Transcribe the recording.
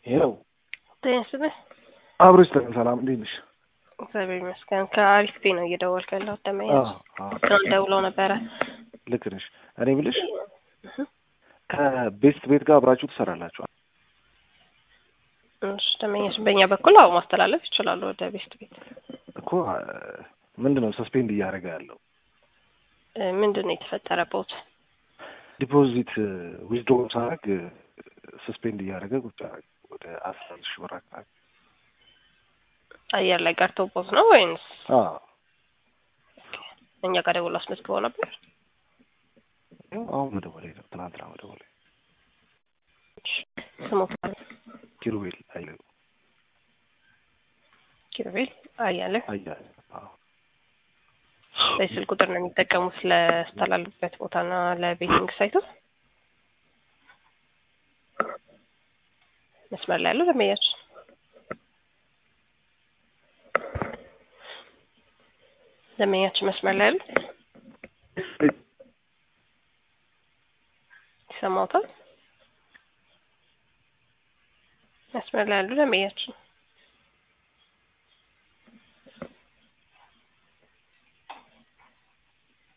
ይኸው ጤና ይስጥልኝ። አብሮ ይስጥልን። ሰላም እንዴት ነሽ? እግዚአብሔር ይመስገን። ከአሪፍ ቤት ነው እየደወልኩ ያለሁት። ደመኛች ትናንት ደውለው ነበረ። ልክ ነሽ። እኔ ብልሽ ከቤስት ቤት ጋር አብራችሁ ትሰራላችሁ? እሺ ደመኛች፣ በእኛ በኩል አዎ ማስተላለፍ ይችላሉ ወደ ቤስት ቤት። እኮ ምንድን ነው ሰስፔንድ እያደረገ ያለው? ምንድን ነው የተፈጠረበት? ዲፖዚት ዊዝድሮ ሳደርግ ሰስፔንድ እያደረገ ቁጭ አደረገ። ወደ አስራ አምስት ሺህ ብር አካባቢ አየር ላይ ቀርቶቦት ነው ወይንስ አዎ እኛ ጋር ደውሎ አስመዝግበው ነበር? አሁን መደወሌ ነው። ትናንትና መደወሌ። ስሞት ኪሩቤል አይለ ኪሩቤል አያለ አያለ አዎ በስልክ ቁጥር ነው የሚጠቀሙት ለስተላልበት ቦታና ለቤቲንግ ሳይቱ። መስመር ላይ ያለው ደመያችን ደመኛችን መስመር ላይ ያለው ይሰማውታል። መስመር ላይ ያሉ ደመኛችን